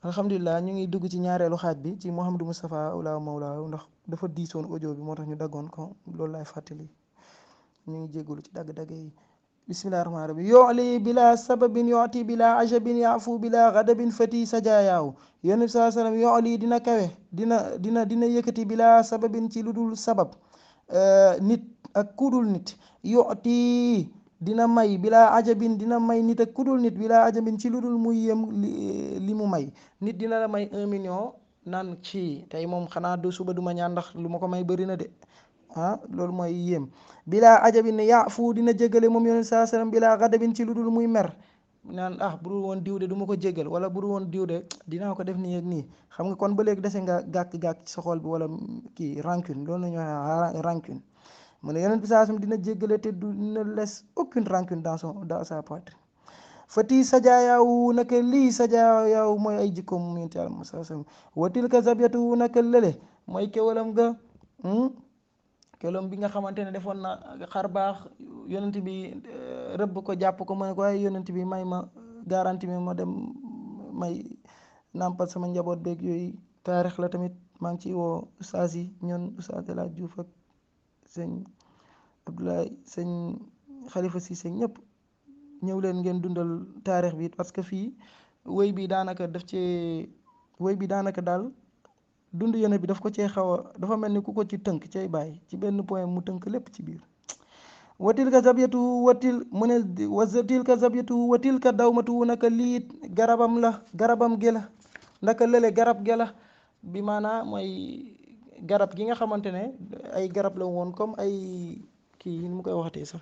alhamdulilah ñu ngi dugg ci ñaareelu xaaj bi ci Mouhamadou Moustapha Oula Mawla ndax dafa diisoon audio bi moo tax ñu daggoon ko loolu laay fàttali ñu ngi jégalu ci dagg-dagg yi bismillahi rahmaani rahim yoli bila sababin yoti bila ajabin yafu bila gadabin fati sajayaaw yonent bi saa sallam yoli dina kawe dina dina dina yëkkati bila sababin ci lu dul sabab nit ak kudul nit yoti dina may bila ajabin dina may nit ak kudul nit bila ajabin ci lu dul muy yem li mu may nit dina la may un million naan ci tey moom xanaa du suba duma ñaan ndax lu ma ko may bëri na de ah loolu mooy yéem bilaa ajabin ne yaa fu dina jégale moom yonent saa sallam bilaa gadabin ci lu dul muy mer naan ah bu dul woon diw de du ma ko jégal wala bu dul woon diw de dinaa ko def nii ak nii xam nga kon ba léegi dese nga gàkk-gàkk ci sa xol bi wala kii rancune loolu la ñuy wax rancune mu ne yonent bi saa sallam dina jégale te du ne laisse aucune rancune dans son dans sa poitrine fati sajaayawu naka lii sajaayawu mooy ay jikkoom mu yonent yàlla saa sallam watil ka zabiatu naka lële mooy kewalam ga kelom bi nga xamante ne defoon na xar baax yonent bi rëbb ko jàpp ko mu ne ko waaye yonent bi may ma garanti mi ma dem may nàmpal sama njaboot beeg yooyu taarix la tamit maa ngi ciy woo ustaas yi ñoon ustaas El Hadj Diouf ak sëñ Abdoulaye sëñ Khalifa Cissé ñëpp ñëw leen ngeen dundal taarix bi parce que fii wéy bi daanaka daf ci wéy bi daanaka daal dund yonent bi daf ko cee xaw a dafa mel ni ku ko ci tënk cay bàyyi ci benn point mu tënk lépp ci biir watil ka zabyatu watil mu ne watil ka zabyatu watil ka dawmatu naka liit garabam la garabam gi la naka lële garab gi la bi maanaa mooy garab gi nga xamante ne ay garab la woon comme ay kii nu mu koy waxatee sax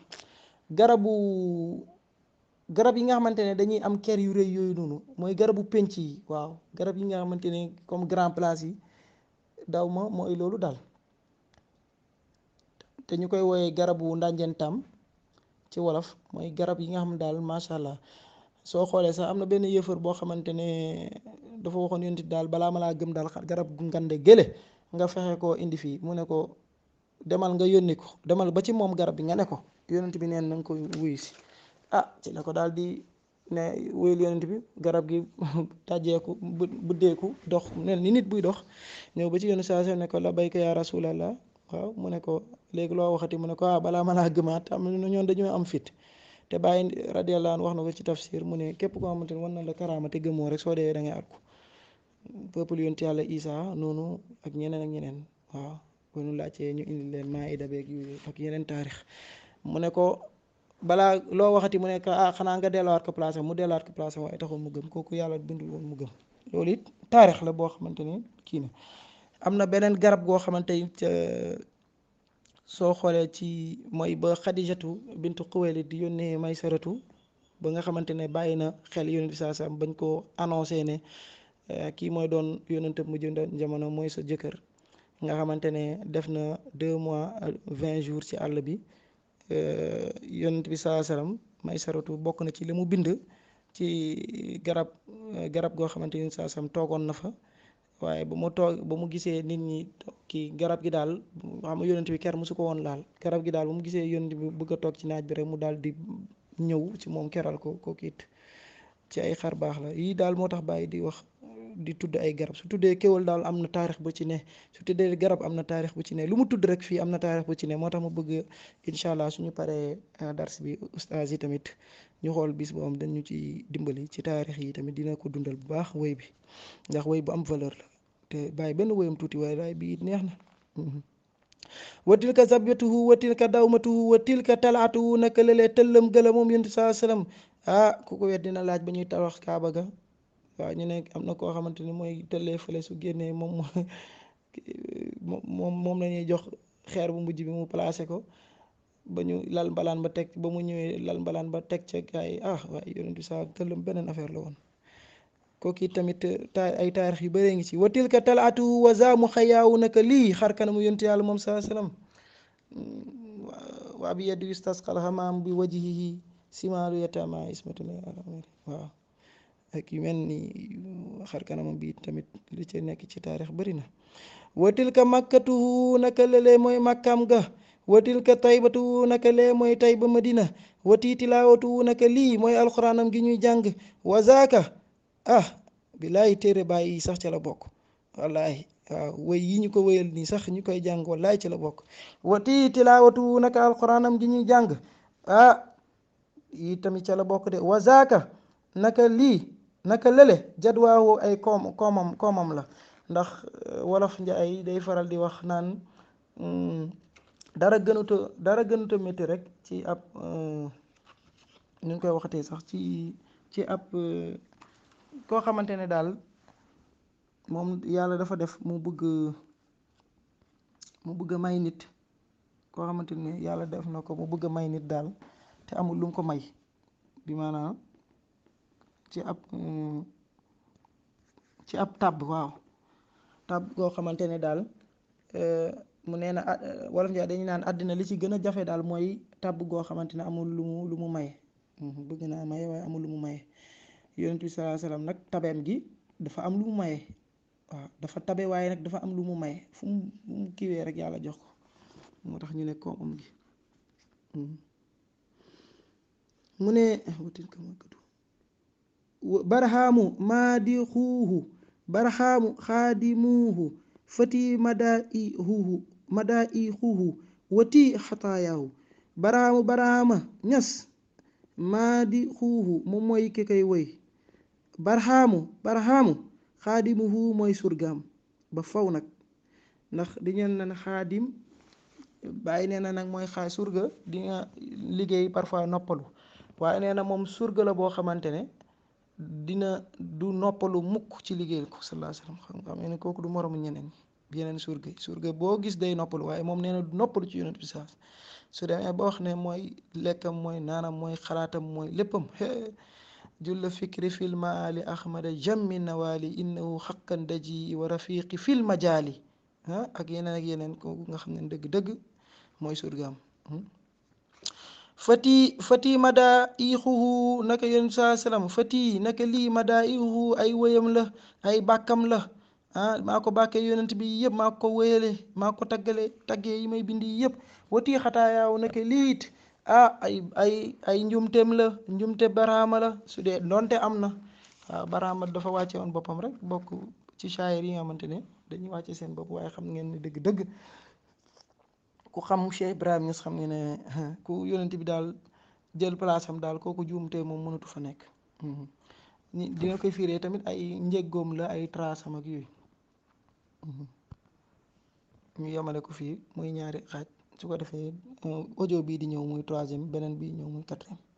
garabu garab yi nga xamante ne dañuy am ker yu rëy yooyu noonu mooy garabu penc yi waaw garab yi nga xamante ne comme grand place yi daw ma mooy loolu daal te ñu koy wooyee garabu ndànjentam ci wolof mooy garab yi nga xam daal macha allah soo xoolee sax am na benn yëfër boo xamante ne dafa waxoon yonent daal balaa ma laa gëm daal garab gu ngande gële nga fexe koo indi fii mu ne ko demal nga yónni ko demal ba ci moom garab bi nga ne ko yonent bi neen na nga ko wuyu si ah ci la ko daal di ne wéyul yonent bi garab gi tàjjeeku buddeeku dox nel ni nit buy dox ñëw ba ci yonent saa ne ko la bayka yaa rasulallah waaw mu ne ko léegi loo waxati mu ne ko ah balaa ma laa gëmaat am na ñoon dañoo am fit te bàyyi radiyallahu anhu wax na ko ci tafsir mu ne képp koo xamante ne wan na la karaama te gëmoo rek soo dee da ngay arku peuple yonent yàlla Isa noonu ak ñeneen ak ñeneen waaw bu ñu laajtee ñu indi leen maayida beeg yu ak yeneen taarix mu ne ko balaa loo waxati mu ne ko ah xanaa nga delluwaat ko place mu delluwaat ko place waaye taxul mu gëm kooku yàlla bindul woon mu gëm loolu it taarix la boo xamante ne kii na am na beneen garab goo xamante ni soo xoolee ci mooy ba xadijatu bintu xuwaylit di yónnee may saratu ba nga xamante ne bàyyi na xel yonent bi saa sam bañ koo annoncé ne kii mooy doon yonent mu jënd jamono mooy sa jëkkër nga xamante ne def na deux mois vingt jours ci àll bi yonent bi saa salaam may saratu bokk na ci li mu bind ci garab garab goo xamante ni saa salaam toogoon na fa waaye ba mu toog ba mu gisee nit ñi kii garab gi daal xam nga yonent bi ker mosu ko woon laal garab gi daal ba mu gisee yonent bi bëgg a toog ci naaj bi rek mu daal di ñëw ci moom keral ko ko kiit ci ay xar baax la yii daal moo tax bàyyi di wax di tudd ay garab su tuddee kéwal daal am na taarix bu ci ne su tuddee garab am na taarix bu ci ne lu mu tudd rek fii am na taarix bu ci ne moo tax ma bëgg incha allah suñu paree dars bi ustaas yi tamit ñu xool bis bu am dañu ci dimbali ci taarix yi tamit dina ko dundal bu baax woy bi ndax woy bu am valeur la te bàyyi benn woyam tuuti waaye daay bii neex na wa tilka zabyatuhu wa tilka dawmatuhu wa tilka talaatuhu naka lëlee tëllam gëla moom yonent saa sallam ah ku ko wet dina laaj ba ñuy tabax kaaba ga waaw ñu ne am na koo xamante ni mooy tëllee fële su génnee moom moom moom la ñuy jox xeer bu mujj bi mu placé ko ba ñu lal mbalaan ba teg ba mu ñëwee lal mbalaan ba teg ca gaa yi ah waaye yonent saa tëllam beneen affaire la woon kooku tamit ta ay taarix yu bëree ngi ci wa tilka talaatu wa zaamu xayaawu naka lii xar kanamu yonent yàlla moom saa salaam waa bi yeddi wistasqal xamaam bi wajihihi simaalu yatama ismatuna waaw ak yu mel ni xar kanamam bi tamit li ci nekk ci taarix bëri na wa tilka makkatuhu naka lële mooy màkkam ga wa tilka taybatuhu naka lee mooy tayba madina wa tiitilaawatuhu naka lii mooy alxuraanam gi ñuy jàng wa zaaka ah billaahi téere bàyyi yi sax ca la bokk wallaahi waaw wéy yi ñu ko wéyal nii sax ñu koy jàng wallaahi ci la bokk wati tilaawatu naka alquranam ji ñuy jàng ah yi tamit ca la bokk de wa zaaka naka lii naka lële jadwaawu ay koom koomam koomam la ndax wolof njaay day faral di wax naan dara gënuta dara gënuta métti rek ci ab ñu ngi koy waxatee sax ci ci ab koo xamante ne daal moom yàlla dafa def mu bëgg mu bëgg a may nit koo xamante ne yàlla def na ko mu bëgg a may nit daal te amul lu mu ko may bi maanaam ci ab ci ab tàbb waaw tàbb koo xamante ne daal mu nee na wolof njaay dañuy naan àddina li ci gën a jafe daal mooy tàbb goo xamante ne amul lu mu lu mu maye bëgg naa maye waaye amul lu mu maye yonent bi salaa salaam nag tabeem gi dafa am lu mu maye waaw dafa tabe waaye nag dafa am lu mu maye fu mu fu mu kiiwee rek yàlla jox ko moo tax ñu ne koomam gi mu ne barhaamu maadixuuhu barhaamu xaadimuuhu fati madaihuhu madaihuhu wati xataayaahu barhaamu barhaama ñas maadixuuhu moom mooy ki koy woy barhaamu barhaamu xaadimuhu mooy surgaam ba faw nag ndax di ngeen na xaadim bàyyi nee na nag mooy xaay surga di nga liggéey parfois noppalu waaye nee na moom surga la boo xamante ne dina du noppalu mukk ci liggéeyal ko sallallahu alayhi wasallam xam nga xam ne kooku du moromu ñeneen yeneen surga yi surga boo gis day noppalu waaye moom nee na du noppalu ci yonent bi saa su demee ba wax ne mooy lekkam mooy naanam mooy xalaatam mooy léppam julla fikri fil maali ahmada jammi nawaali innahu xaqan daji wa rafiqi fil majaali ah ak yeneen ak yeneen kooku nga xam ne dëgg-dëgg mooy surgaam fati fati mada ixuhu naka yonent saa salaam fati naka lii mada ixuhu ay wéyam la ay bàkkam la ah maa ko bàkkee yonent bi yëpp maa ko wéyale maa ko taggale taggee yi may bindi yëpp wati xataayaaw naka liit ah ay ay ay njumteem la njumte baraama la su dee donte am na waaw baraama dafa wàcce woon boppam rek bokk ci shaayir yi nga xamante ne dañuy wàcce seen bopp waaye xam ngeen ne dëgg-dëgg ku xam Cheikh Ibrahim Niass xam ngeen ne ku yonent bi daal jël place am daal kooku juumte moom mënatu fa nekk ni dina koy fiiree tamit ay njëggoom la ay trace am ak yooyu ñu yemale ko fii muy ñaari xaaj su ko defee audio bii di ñëw muy troisième beneen bii ñëw muy quatrième